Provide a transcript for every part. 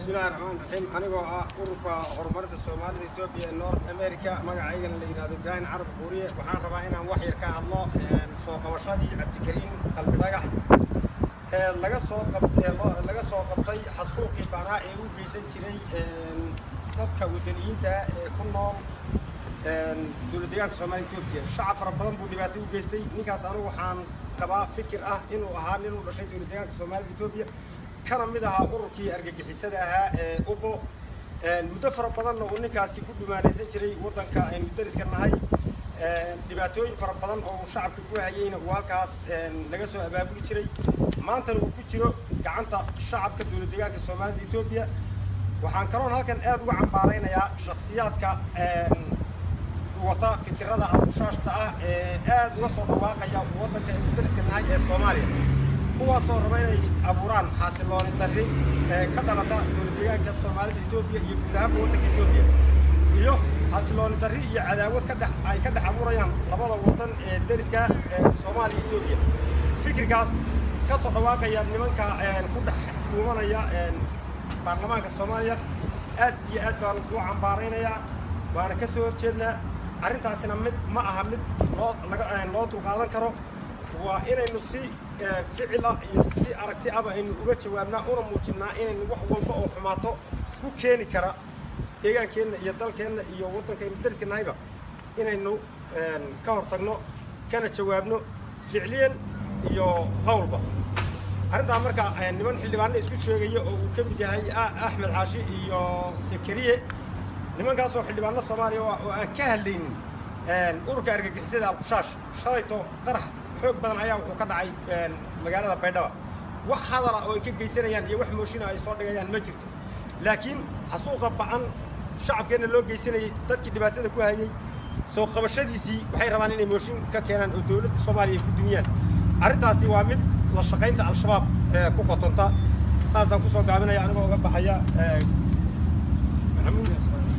bismillahi raxmaan raxiim anigoo ah ururka horumarinta soomaalida etoobiya ee north america magacaygana la yidhahdo ibraahim carab buuriye waxaan rabaa inaan wax yar ka hadlo soo qabashadii cabdikariim qalbi dhagax ee laga soo qab ee loo- laga soo qabtay xasuuqii banaa ee u geysan jiray dadka wadaniyiinta ee ku nool dowlad deegaanka soomaaliya etoobiya shacab fara badan buu dhibaato u geystay ninkaas anigu waxaan qabaa fikir ah inuu ahaa nin u dhashay dowlad deegaanka soomaalida etoobiya kana mid ahaa ururkii argagixisada ahaa ee ubo muddo fara badanna uu ninkaasi ku dhumaalaysan jiray waddanka aynu dariska nahay dhibaatooyin fara badan oo uu shacabka ku hayeyna uu halkaas laga soo abaabuli jiray maantana uu ku jiro gacanta shacabka dowlad deegaanka soomaalida etoobiya waxaan kaloon halkan aad uga cambaaraynayaa shakhsiyaadka wata fikirada abushaashta ah ee aad uga soo dhawaaqaya waddanka aynu dariska nahay ee soomaaliya kuwaasoo raba inay abuuraan xaasilooni darri ee ka dhalata dowlad deegaanka soomaalida etoobiya iyo guud ahaanba waddanka etoobiya iyo xaasilooni darri iyo cadaawad ka dhex ay ka dhex abuurayaan labada waddan ee deriska ee soomaaliya etoobiya fikirkaas ka soo dhawaaqaya nimanka ku dhex dhuumanaya baarlamaanka soomaaliya aad iyo aad baan u cambaaraynayaa waana ka soo horjeednaa arrintaasina mid ma aha mid loo laga loo dulqaadan karo waa inaynu si ficil ah iyo si aragti aba aynu uga jawaabnaa una muujinnaa inaynu wax walba oo xumaato ku keeni kara deegaankeenna iyo dalkeenna iyo waddankaynu dariska nahayba inaynu ka hortagno kana jawaabno ficliyan iyo qowlba arrintaa marka niman xildhibaano isku sheegaya oo uu ka mid yahay axmed xaashi iyo sekeriye nimankaasoo xildhibaano soomaaliya oo aan ka hadlaynin ururka argagixisada alqushaash shalayto qarax xoog badan ayaa wuxuu ka dhacay magaalada baydhaba wax hadala oo ay ka geysanayaan iyo wax mooshina ay soo dhigayaan ma jirto laakiin xasuuqa ba'an shacabkeenna loo geysanayay dadkii dhibaatada ku hayay soo qabashadiisii waxay rabaan inay mooshin ka keenaan oo dowladda soomaaliya ay ku dumiyaan arrintaasi waa mid la shaqaynta al-shabaab ee ku qotonta saasaan kusoo gaabinaya anigoo uga baxaya maxamuud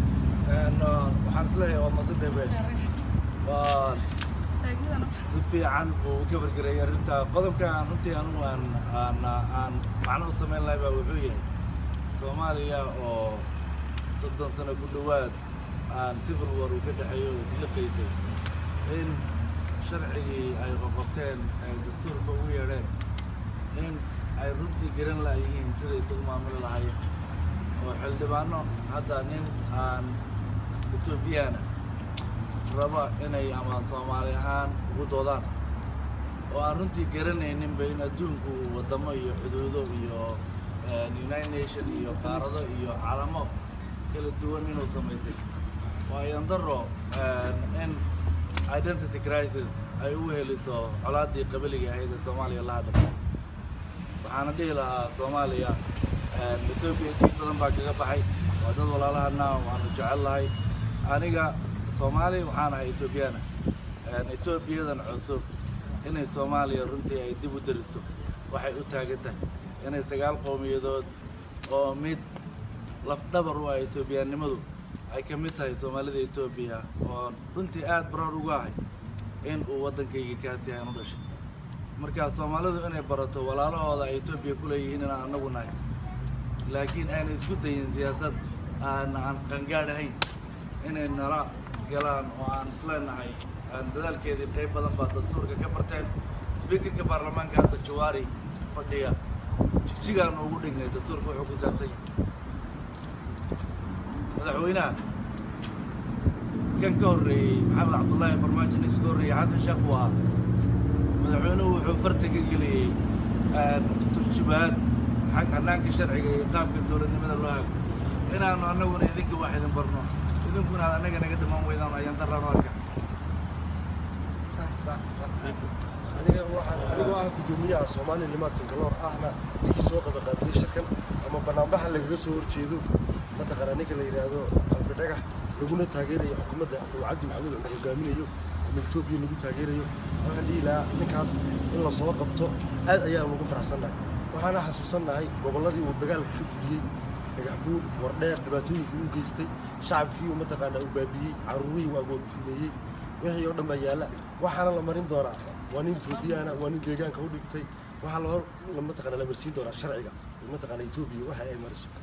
waxaan isleeyahay waa masidee weyn waa si fiican uu u kabargareeyay arrinta qodobka aan runtii anugu aan aan aan macno u samayn lahay baa wuxuu yahay soomaaliya oo soddon sano ku dhowaad aan civil war uu ka dhexeeyo oo isla qaysay in sharcigii ay qoqobteen ay dastuurka ugu yeedheen in ay runtii garan laayihiin siday isugu maamuli lahaayeen oo xildhibaano hadda nin aan etoobiyana raba inay ama soomaali ahaan ugu doodaan oo aan runtii garanayninba in adduunku waddamo iyo xuduudo iyo united nation iyo qaarado iyo calamo kala duwan inuu samaysay waa yandaro in identity crisis ay u heliso colaaddii qabiliga ahayd ee soomaaliya la hadhay waxaana dhihi lahaa soomaaliya etoobiya dhiig badan baa kaga baxay waa dad walaalahana waanu jecel lahay aniga soomaali waxaan ahay etoobiyana etoobiyadan cusub inay soomaaliya runtii ay dib u daristo waxay u taagan tahay inay sagaal qowmiyadood oo mid lafdhabar u ah etoobiyanimadu ay ka mid tahay soomaalida etoobiya oo runtii aad baroor ugu ahay in uu waddankayga kaasi aan u dhashay marka soomaalidu inay barato walaalahooda ay etoobiya ku leeyihiin inaan annagu nahay laakiin ayna isku dayin siyaasad aan aan qangaadh ahayn inay nala galaan oo aan isleenahay aan dadaalkeedii qayb badan baa dastuurka ka barteen sbiikarka baarlamaanka hadda jawaari fadhiya jigjigaanu ugu dhignay dastuurka wuxuu ku saabsan yahay madaxweynaha kan ka horreeyey maxamed cabdullaahi farmaajo ninka ka horreeyey xasan sheekh buu ahaa madaxweynuhu wuxuu farta ka geliyey turjubaad xag hannaanka sharciga iyo qaabka dowladnimada loo hago inaanu annaguna idinka wax idin barno idinkuna aad annaga naga damaan weydaan ayaan daraanu arka aniga waxaan anigoo ah guddoomiyaha soomaaliya limaad sinkaloor ahna ninkii soo qaba qaabiyey shirkan ama banaanbaxa lagaga soo horjeedo mataqaanaa ninka la yidhaahdo qalbi dhagax laguna taageerayo xukuumadda uu cabdi maxamuud cumar hogaaminayo ama etoobiya lagu taageerayo waxaan dhihi lahaa ninkaas in la soo qabto aad ayaan ugu faraxsannahay waxaana xasuusannahay gobolladii uu dagaalka ka fuliyey dhagax buur wardheer dhibaatooyinkii uu geystay shacabkii uu mataqaanaa uu baabiyey carruurihii uu agoodtimeeyey wixii oo dhan baa yaalla waxaana la marin doonaa waa nin etoobiyana waa nin deegaanka u dhigtay waxaa la hor mataqaanaa la marsiin doonaa sharciga mataqaanaa etoobiya waxa ay mariso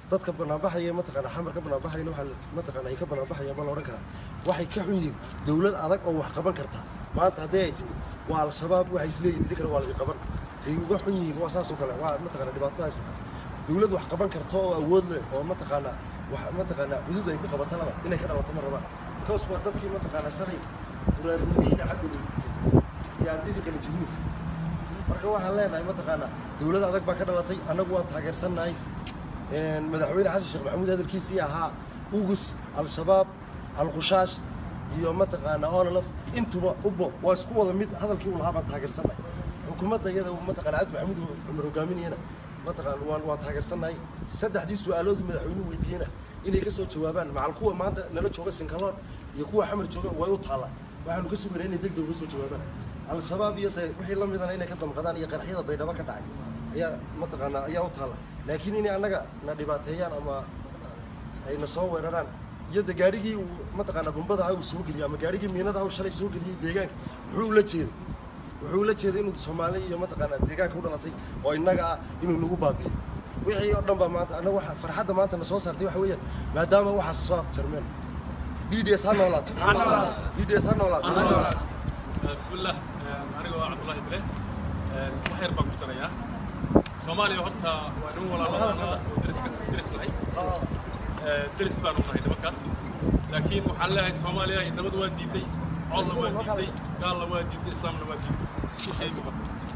dadka banaanbaxaya mataqaana xamar ka banaanbaxayna waxaa mataqaana ay ka banaanbaxayaan baa la odhan karaa waxay ka xun yihiin dowlad adag oo wax qaban karta maanta haddii ay timid waa al-shabaab waxay isleeyihin idinkana waa laidin qaban tay uga xun yihiin waa saasoo kale waa mataqaana dhibaatada haysata dowlad wax qaban karta oo awood leh oo mataqaana wax mataqaana cudud ay ku qabato laba inay ka dhalato ma rabaan because waa dadkii mataqaana shalay quraarnimadiina cadowga iyo ardaydii kala jebinaysa marka waxaan leenahay mataqaana dowlad adag baa ka dhalatay annagu waan taageersannahay madaxweyne xasan sheekh maxamuud hadalkiisii ahaa ugus al-shabaab al-qushaash iyo mataqaana onolaf intuba ubo waa isku wada mid hadalkii uu lahaa baan taageersannahay xukuumadda iyada mataqaana cabdi maxamuud cumar hogaaminayana mataqaana waan waan taageersannahay saddexdii su-aaloodii madaxweynuhu weydiiyena inay ka soo jawaabaan macal kuwa maanta nala jooga sinkaloon iyo kuwa xamar jooga way u taallaa waxaanu ka suganay inay deg deg uga soo jawaabaan al-shabaab iyo de wixii la midana inay ka damqadaan iyo qaraxyada baydhabo ka dhacay ayaa mataqaanaa ayaa u taalla laakiin inay annaga na dhibaateeyaan ama ay na soo weeraraan iyo de gaarigii uu mataqaanaa bombada ha uu soo geliyey ama gaarigii miinada ha uu shalay soo geliyey deegaanka muxuu ula jeeday wuxuu ula jeeday inuu soomaali iyo mataqaanaa deegaanka u dhalatay oo innaga ah inuu nagu baabi'iyo wixii oo dhan baa maanta annaga waxa farxadda maanta na soo saartay waxa weeyaan maadaama waxaas soo afjarmeen b d s ha noolaato b d s ha noolaato بسم الله أنا عبد الله بليه وحير بان كتريا سوماليا هرتا وانو ولا لا درس درس معي درس بان وحنا دمكاس لكن وحنا لها سوماليا إنما دوا ديدي الله وا ديدي قال الله وا ديدي إسلام وا ديدي شيء بقى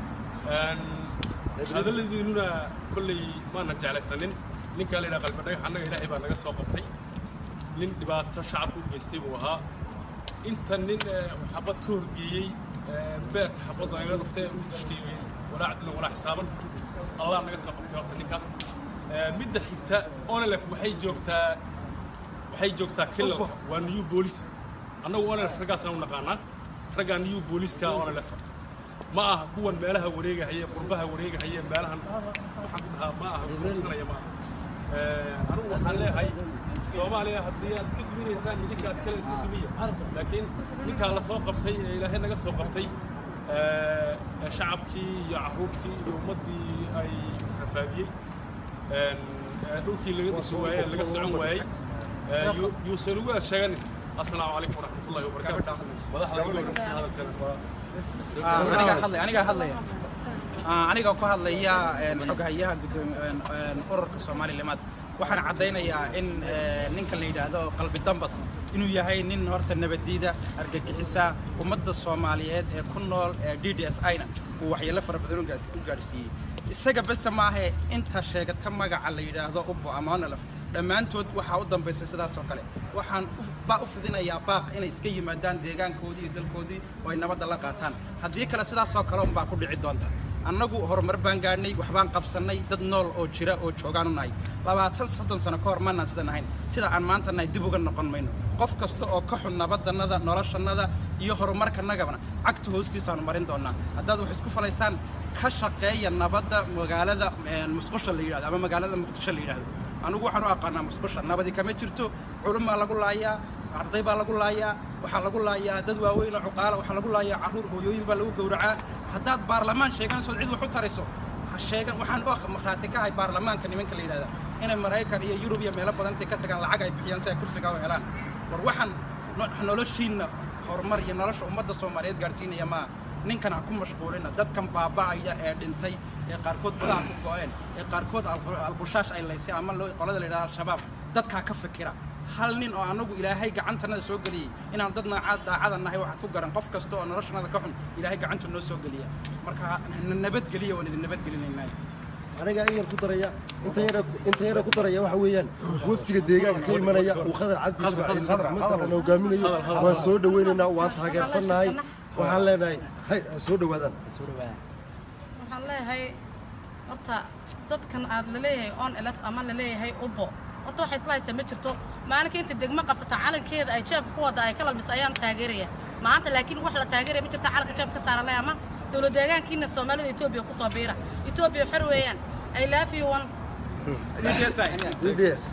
هذا الذي نونا كل ما نرجع لك سنين نين قال لنا قلب دغ حنا إلهي بان نغا سو قبتay nin dhibaato shacabku u geystay buu ahaa inta nin xabad ka horgeeyey beerka xabad lagaga dhuftay uu tashkiiliyey walaa cadlan walaa xisaaban allah naga soo qabtay horta ninkaas midda xigta onelef waxay joogtaa waxay joogtaa kilalka waa new boolice annagu onelef raggaasna u naqaanaa raggaa new booliska onelef ma aha kuwan meelaha wareegahaya qurbaha wareegahaya meelahan waxaan ku dhahaa ma aha kuursanaya ma aha anigu waxaan leeyahay soomaaliya haddii aad iska duminaysaan ninkaas kale iska dumiya laakiin ninkaa la soo qabtay ee ilaahay naga soo qabtay shacabkii iyo caruurtii iyo ummaddii ay rafaadiyey dhulkii laga dhisi waayey laga socon waayey yuusan ugu sheeganin asalaamu calaykum waraxmatullahi wabarakaatu madaxda anigaa hadlaya aniga ku hadlaya xoghayaha ururka soomaalilimaad waxaan caddaynayaa in ninka la yidhaahdo qalbi dambas inuu yahay nin horta nabadiida argagixisa ummadda soomaaliyeed ee ku nool ee d d s ina uu waxyeelo fara badan u gaadhsiiyey isaga bese maahe inta sheegata magaca la yidhaahdo ubbo ama onolaf dhammaantood waxaa u dambaysa sidaas oo kale waxaan baa u fidinayaa baaq inay iska yimaadaan deegaankoodii iyo dalkoodii oo ay nabadda la qaataan haddii kale sidaasoo kale unbaa ku dhici doonta annagu horumar baan gaadhnay waxbaan qabsannay dad nool oo jira oo joogaan u nahay labaatan soddon sano ka hor maanaan sidan ahayn sida aan maanta nahay dib uga noqon mayno qof kasta oo ka xun nabadannada noloshannada iyo horumarkanagabana cagta hoostiisaanu marin doonaa haddaad wax isku falaysaan ka shaqeeya nabadda magaalada musqusha la yidhahdo ama magaalada muqdisho la yidhahdo anigu waxaan u aqaanaa musqusha nabadi kama jirto culum baa lagu laayaa arday baa lagu laayaa waxaa lagu laayaa dad waaweyn oo cuqaala waxaa lagu laayaa carruur hooyooyin baa lagu gowracaa haddaad baarlamaan sheeganaysood cid wax u tarayso ha sheegan waxaan u markhaati ka ahay baarlamaanka nimanka la yidhahda inay maraykan iyo yurub iyo meelo badan intay ka tagaan lacag ay bixiyaan si ay kursigaa u helaan war waxaan noloshiinna horumar iyo nolosha ummadda soomaaliyeed gaadhsiinaya maa ninkan ha ku mashquulina dadkan baaba'aya ee dhintay ee qaarkood badaha ku go'een ee qaarkood albulshaash ay laysay ama qolada la yidhahda al-shabaab dadkaa ka fikira hal nin oo anagu ilaahay gacantanada soo geliyey inaan dad naacad daacada nahay waxaad ku garan qof kasta oo noloshanada ka xun ilaahay gacantu noo soo geliya marka na nabadgeliya waan idin nabadgelinaynaa aniga in yar ku daraya inta yar inta yar ku daraya waxa weeyaan wafdiga deegaanka ka imanaya uu khadar cabdi ismaaciil mataqaana hogaaminayo waan soo dhaweynaynaa waan taageersannahay waxaan leenahay hay soo dhawaadaan waxaan leeyahay horta dadkan aad laleeyahay on elf ama laleeyahay ubo horta waxay isla haysaa ma jirto maalinka inta degmo qabsata calankeeda ay jeebka ku wada ay ka lalbisa ayaan taageeraya maanta laakiin wax la taageeraya ma jirta calanka jeebka ka saaran leh ama dowlad deegaankiina soomaalida etoobiya ku soo biira etoobiya xor weeyaan i love you one dds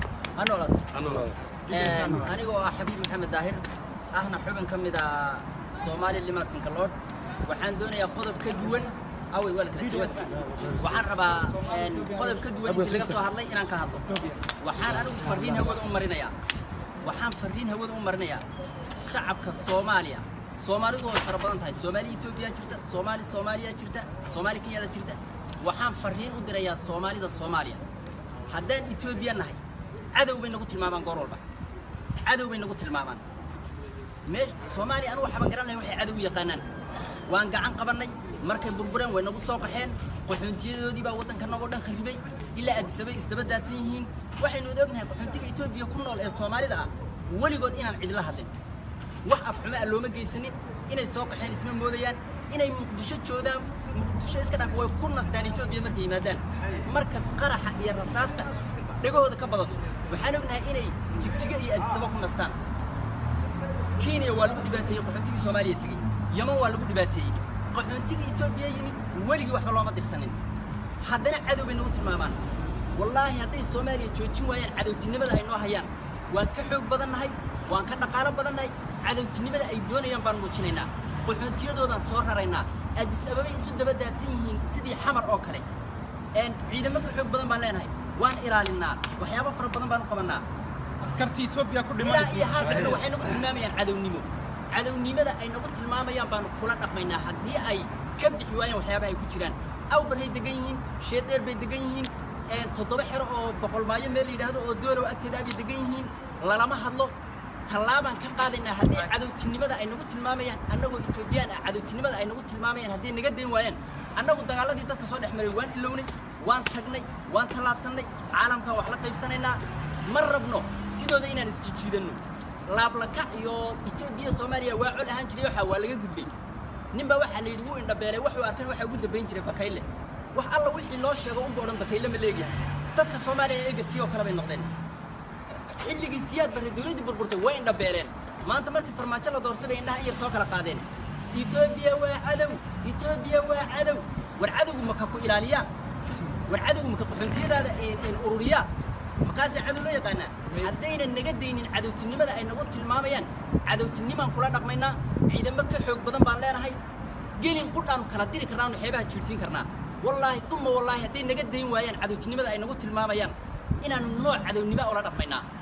anigoo ah xabiib maxamed daahir ahna xubin ka mid ah soomaali limaadsanka lord waxaan doonayaa qodob ka duwan awey waa la kala jawaas waxaan rabaa een, qodob ka duwan intii laga soo hadlay inaan ka hadlo waxaan anigu farriin hawada u marinayaa waxaan farriin hawada u marinayaa shacabka soomaaliya soomaalidu way fara badan tahay soomaali etoobiya jirta soomaali soomaaliya jirta soomaali kenyada jirta waxaan farriin u dirayaa soomaalida soomaaliya haddaan etoobiya nahay cadow bay nagu tilmaamaan goor walba cadow bay nagu tilmaamaan mee soomaaliya anigu waxaan garan lahay waxay cadow u yaqaanaan waan gacan qabannay markay burbureen way nagu soo qaxeen qaxoontiyadoodii baa waddanka nagoo dhan kharibay ilaa addisabay isdaba daadsan yihiin waxaynu wada ognahay qaxoontiga etoobiya ku nool ee soomaalida ah weligood inaan cidla hadlin wax afxumo ah looma geysanin inay soo qaxeen isma moodayaan inay muqdisho joodaan muqdisho iska dhaaf way ku nastaan etoobiya markay yimaadaan marka qaraxa iyo rasaasta dhegahooda ka badato waxaan ognahay inay jigjiga iyo addisaba ku nastaan kenya waa lagu dhibaateeyey qaxoontigii soomaaliya tegey yaman waa lagu dhibaateeyey qaxoontigii etoobiya yimid weligii waxba looma dirsanin haddana cadow bay nagu tilmaamaan wallaahi hadday soomaaliya joojin waayaan cadowtinimada ay noo hayaan waan ka xoog badannahay waan ka dhaqaalo badannahay cadowtinimada ay doonayaan baan muujinaynaa qaxoontiyadoodaan soo raraynaa addis ababay isu daba daadsan yihiin sidii xamar oo kale een ciidamo ka xoog badan baan leenahay waan ilaalinnaa waxyaabo fara badan baan u qabannaa askartii etoobiya ku ilaa iyo dhimanaysa haatan waxay nagu tilmaamayaan cadownimo cadownimada ay nagu tilmaamayaan baanu kula dhaqmaynaa haddii ay ka bixi waayaan waxyaabaha ay ku jiraan awbarhay degan yihiin sheedeer bay degan yihiin een toddoba xero oo boqolmaayo meel la yidhaahdo oo doolow agteeda ah bay degan yihiin lalama hadlo tallaabaan ka qaadaynaa haddii cadowtinimada ay nagu tilmaamayaan annagoo etoobiyaan ah cadowtinimada ay nagu tilmaamayaan haddii naga dayn waayaan annagu dagaaladii dadka soo dhex maray waan ilownay waan tagnay waan tallaabsannay caalamkan wax la qaybsanaynaa ma rabno sidooda inaan isjijiidanno laablakac iyo etoobiya soomaaliya waa col ahaan jiray waxaa waa laga gudbay ninbaa waxaa la yidhi wuu indhabeelay wuxuu arkan waxaa ugu dambayn jiray bakayle wax alla wixii loo sheego unba odhan bakayle ma leegyahay dadka soomaaliya eega tii oo kale bay noqdeen xilligii siyaad barre dowladdii burburtay way indhabeeleen maanta markii farmaajo la doortay bay indhaha iyar soo kala qaadeen etoobiya waa cadow etoobiya waa cadow war cadowgu maka ku ilaaliyaa war cadowgu maka qaxoontiyadaada in ururiyaa markaasay cadow loo yaqaanaa haddaynan naga daynin cadowtinimada ay nagu tilmaamayaan cadowtinimaan kula dhaqmaynaa ciidamo ka xoog badan baan leenahay gelin qudhaanu kala diri karnaanu xeebaha jiirsiin karnaa wallaahi uma wallaahi hadday naga dayn waayaan cadowtinimada ay nagu tilmaamayaan inaanu nooc cadownimo ula dhaqmaynaa